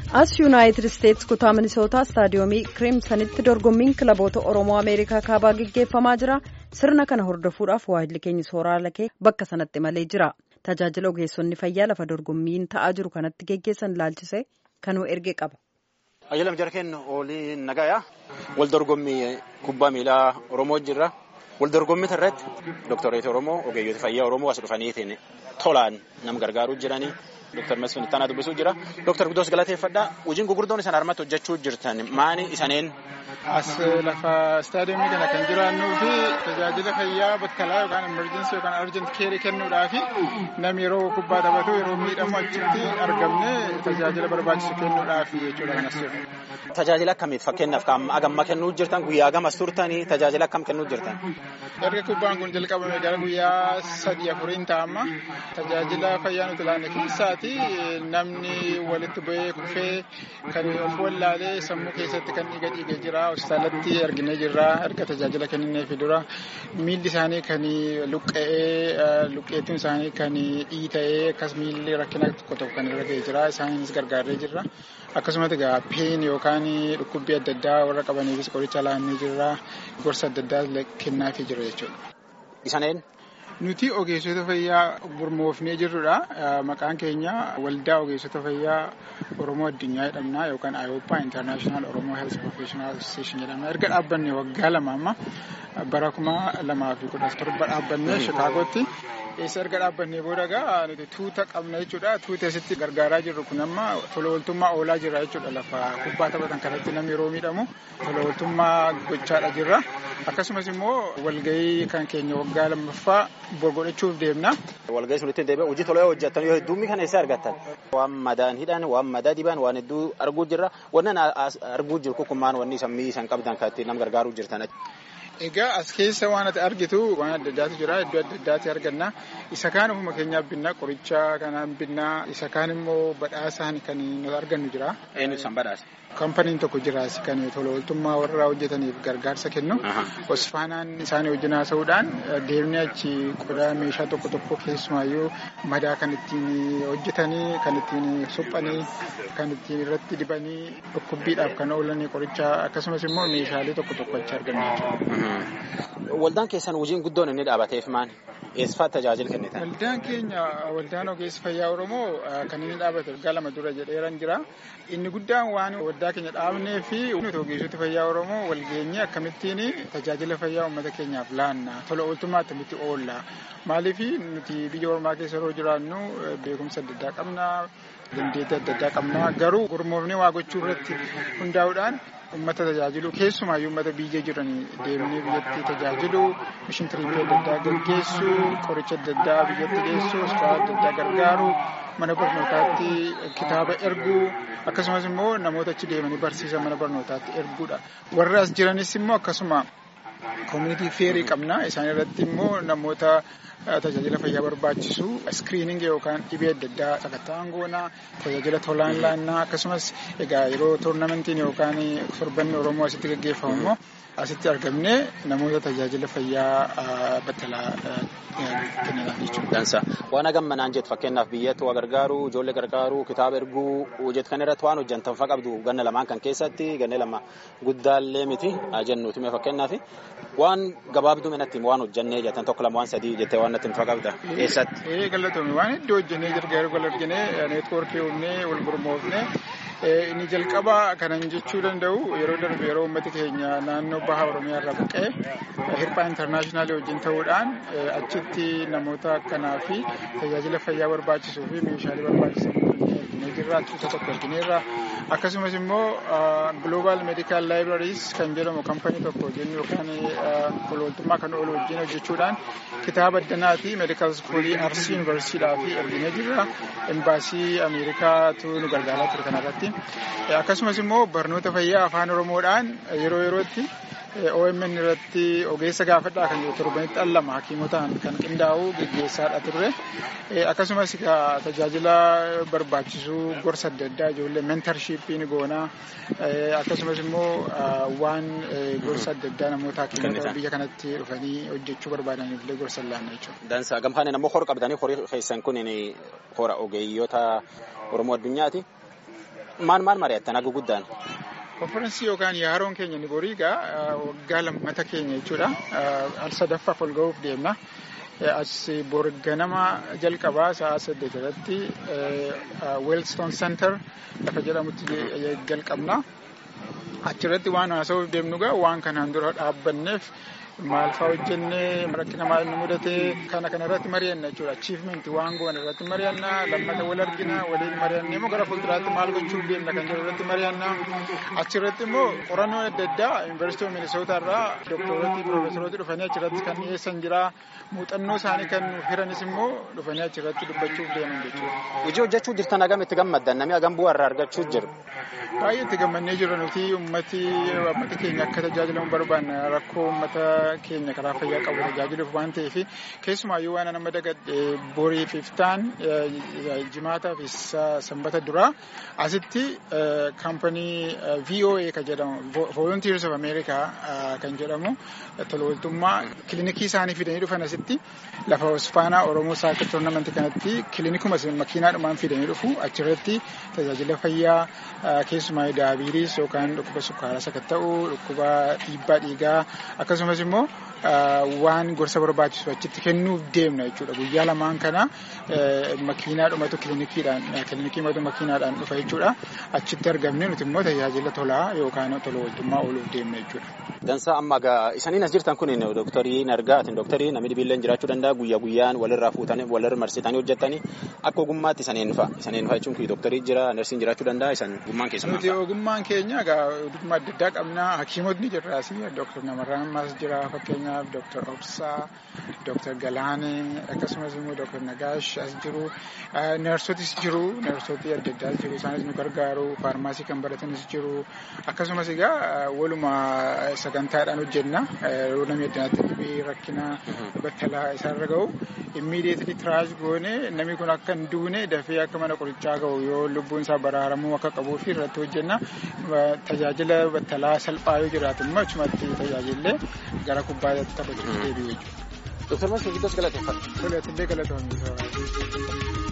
as yuunaayitid isteetsi kutaa minisootaa istaadiyoomii kiriimsanitti dorgommiin kilaboota oromoo ameerikaa kaabaa gaggeeffamaa jira sirna kana hordofuudhaaf waahilli keenya sooraa lakee bakka sanatti malee jira tajaajila ogeessonni fayyaa lafa dorgommiin ta'aa jiru kanatti geggeessan ilaalchise kanuu erge qaba. ayyalam jara kennu oolii nagayaa wal dorgommii kubbaa miilaa oromoo jirra wal dorgommii irratti dooktareeti oromoo ogeeyyoota fayyaa oromoo as dhufaniitiin tolaan nama gargaaruu jiranii. Dooktar Masfin Ittaanaa dubbisuu jira. Dooktar Guddoos galateeffadhaa. Hojiin gurguddoon isaan harmatti hojjechuu jirtan maani isaneen? As lafa istaadiyoomii kana kan jiraannuu fi tajaajila fayyaa battalaa yookaan emerjensii yookaan arjent keerii kennuudhaaf namni yeroo kubbaa taphatu yeroo miidhamu achitti argamne tajaajila barbaachisu kennuudhaaf jechuudha kan as jiru. Tajaajila akkamiif fakkeenyaaf agamma kennuu jirtan guyyaa gamas turtanii tajaajila akkam kennuu jirtan? Erga kubbaan kun jalqabame gara guyyaa sadii afuriin ta'amma tajaajila fayyaa nuti laanne keessaati namni walitti bu'ee kufee kan of wallaalee sammuu keessatti kan dhiiga dhiigee jira hospitaalatti arginee jirra erga tajaajila kennineefi dura miilli isaanii kan luqqa'ee luqqeettiin isaanii kan dhiita'ee akkas miilli rakkina tokko tokko kan irra ga'ee jira isaanis gargaaree jirra akkasumas egaa peen yookaan dhukkubbii adda addaa warra qabaniifis qoricha laannee jirra gorsa adda addaa kennaafii jira jechuudha. Isaneen? Nuti ogeessota fayyaa gurmoofnee jirrudha. Maqaan keenya waldaa ogeessota fayyaa Oromoo addunyaa jedhamna yookaan IOPA International Oromoo Health Professional Association jedhamna. Erga dhaabbanne waggaa lama amma bara kuma lamaa fi kudha torba dhaabbanne Shikaagootti. Eessa erga dhaabbannee booda egaa nuti tuuta qabna jechuudha. Tuuti asitti gargaaraa jirru kun amma tola ooltummaa oolaa jira jechuudha. Lafa kubbaa taphatan kanatti namni yeroo miidhamu tola ooltummaa gochaadha jirra. Akkasumas immoo walgahii kan keenya waggaa lammaffaa godhachuuf deemna. Walgahii sunitti deebi'ee hojii tolee hojjetan yoo hedduu kana eessa argattan? Waan madaan hidhan, waan madaa diban, waan hedduu arguu jirra. Wannan arguu jiru kukummaan wanni sammii isan qabdan kan ittiin nama gargaaruu jirtan. Egaa as keessa waan ati argitu waan adda addaatu jira iddoo adda addaatti arganna isa kaan ofuma keenyaaf binnaa qoricha kanaan binnaa isa kaan immoo badhaasaan kan nuti argannu jira. Eenyu san badhaasa? Kampaniin tokko jira kan tola ooltummaa warra hojjetaniif gargaarsa kennu. Osfaanaan isaanii wajjin haasa'uudhaan deemnee achi qodaa meeshaa tokko tokko keessumaayyuu madaa kan ittiin hojjetanii kan ittiin suphanii kan ittiin irratti dibanii dhukkubbiidhaaf kan oolanii qoricha akkasumas immoo meeshaalee tokko tokko achi arganna jechuudha. Waldaan keessan hojiin guddoon inni dhaabateef maali? Eessifaa tajaajila kennitan? Waldaan keenya waldaan ogeessa fayyaa Oromoo kan inni dhaabate waggaa lama dura jedheeran jira. Inni guddaan waan waldaa keenya dhaabnee fi nuti ogeessota fayyaa Oromoo walgeenyee akkamittiin tajaajila fayyaa uummata keenyaaf laanna tola ooltummaa akkamitti oolla. Maaliif nuti biyya ormaa keessa yeroo jiraannu beekumsa adda addaa qabna. Dandeettii adda addaa qabna. Garuu gurmoofnee waa gochuu irratti hundaa'uudhaan uummata tajaajilu keessumaayyuu uummata biyya jiran deemnee biyyatti tajaajilu mishin tiriippii adda addaa gaggeessu qoricha adda addaa biyyatti geessu hospitaala adda addaa gargaaru mana barnootaatti kitaaba erguu akkasumas immoo namoota achi deemanii barsiisan mana barnootaatti erguudha warra as jiranis immoo akkasuma koomunitii feerii qabna isaan irratti immoo namoota tajaajila fayyaa barbaachisu iskiriiningi yookaan dhibee adda addaa sakatta'an goona tajaajila tolaan laannaa akkasumas egaa yeroo toornamentiin yookaan torbanni oromoo asitti gaggeeffamu immoo asitti argamne namoota tajaajila fayyaa battalaa kenninaaf jechuudha. Dansa waan hagammanaan jettu fakkeenyaaf biyyatti waa gargaaru ijoollee gargaaru kitaaba erguu jettu kan irratti waan hojjantan fa qabdu ganna lamaan kan keessatti ganna lama guddaallee miti jennuuti mee fakkeenyaaf waan gabaabduu minatti waan hojjannee jettan tokko lama waan sadii jettee waan natti fa qabda eessatti. Ee galatoomii waan iddoo hojjannee gargaaru wal argine neetwoorkii uumnee wal gurmoofne inni jalqaba kanan jechuu danda'u yeroo darbe yeroo uummati keenya naannoo baha oromiyaa irraa buqqee hirphaa intarnaashinaali wajjin ta'uudhaan achitti namoota akkanaa fi tajaajila fayyaa barbaachisuu fi meeshaalee barbaachisan arginee jirra tuuta tokko argineerra akkasumas immoo global medical libraries kan jedhamu kampanii tokko jennu yookaan tolooltummaa kan oolu wajjin hojjechuudhaan kitaaba addanaati medical schoolii arsii yuunivarsiidhaa fi arginee jirra embaasii ameerikaatu nu gargaaraa ture kanarratti akkasumas immoo barnoota fayyaa afaan oromoodhaan yeroo yerootti OMN irratti ogeessa gaafadhaa kan jiru torbanitti al lama hakiimotaan kan qindaa'u geggeessaadha turre akkasumas tajaajila barbaachisuu gorsa adda addaa ijoollee mentarshippiin goonaa akkasumas immoo waan gorsa adda addaa namoota hakiimota biyya kanatti dhufanii hojjechuu barbaadaniif illee gorsa laanna jechuudha. Dansa gamfaan ammoo hora qabdanii horii keessan kun hora ogeeyyota Oromoo addunyaati. Maal maal mari'attan haga guddaan? Konfiraansii yookaan yaaroon keenya ni borii egaa waggaa lammata keenya jechuudha. Al sadaffaaf ol ga'uuf deemna. As bor ganama jalqabaa sa'a saddeet irratti Weelstoon Center lafa jedhamutti jalqabna. Achirratti waan haasa'uuf deemnu egaa waan kanaan dura dhaabbanneef maal fa'aa hojjennee rakkina maal nu mudate kana kana irratti mari'anna jechuudha. Achievement waan goone irratti mari'anna lammata wal argina waliin mari'annee immoo gara fuulduraatti maal gochuuf deemna kan jedhu irratti mari'anna. Achirratti immoo qorannoo adda addaa Yuunivarsiitii Minisootaa irraa doktorooti piroofeesorooti dhufanii achirratti kan dhiyeessan jira. Muuxannoo isaanii kan hiranis immoo dhufanii achirratti dubbachuuf deeman jechuudha. Hojii hojjechuu jirtan hagam itti gammaddan namni hagam bu'aa irraa argachuu jiru. Baay'ee itti gammannee jirra nuti ummati uummata keenya akka tajaajilamu barbaanna rakkoo uummata keenya karaa fayyaa qabu tajaajiluuf waan ta'eef keessumaayyuu waan nama dagadhe borii fi iftaan jimaataa fi sanbata duraa asitti kaampanii VOA kan jedhamu Volunteers of America kan jedhamu tolooltummaa kilinikii isaanii fidanii dhufan asitti lafa hosfaanaa Oromoo Saakir Toornamentii kanatti kilinikuma makiinaadhumaan fidanii dhufu achirratti tajaajila fayyaa keessumaa daabiiriis yookaan dhukkuba sukkaaraa sakatta'uu dhukkuba dhiibbaa dhiigaa akkasumas immoo waan gorsa barbaachisu achitti kennuuf deemna jechuudha. Guyyaa lamaan kana makiinaa dhumatu kilinikiidhaan kilinikii matu makiinaadhaan dhufa jechuudha. Achitti argamne nuti immoo tajaajila tolaa yookaan tola ooltummaa ooluuf deemna jechuudha. Dansaa amma egaa isaniin as jirtan kun dooktarii nargaa atin dooktarii namni dhibiilleen jiraachuu danda'a guyyaa guyyaan walirraa fuutanii walirra marsitanii hojjettanii akka ogummaatti isaniin fa'a isaniin fa'a jechuun dooktarii jira narsiin jiraachuu danda'a isan ogummaan keessumaa. Nuti ogummaan keenya egaa ogummaa adda addaa qabna hakiimotni jirraas dooktar Namarraan Maas jira fakkeenyaaf dooktar Obsaa dooktar Galaanee akkasumas immoo dooktar Nagaash as jiru neersotis jiru neersotii adda addaa jiru isaanis nu gargaaru faarmaasii kan baratanis jiru akkasumas egaa waluma sagantaadhaan hojjenna yeroo namni addunyaatti dhibee rakkina battalaa isaarra ga'u immiidiyeetli tiraash goone namni kun akka hin duune dafee akka mana qorichaa ga'u yoo lubbuun isaa baraaramuu akka qabuu fi irratti hojjenna tajaajila battalaa salphaa yoo jiraatu immoo achumatti tajaajillee gara kubbaatti taphachuuf deebi'u jechuudha. Dooktar Masii Giddas galateeffadha. Toleetillee galatoomii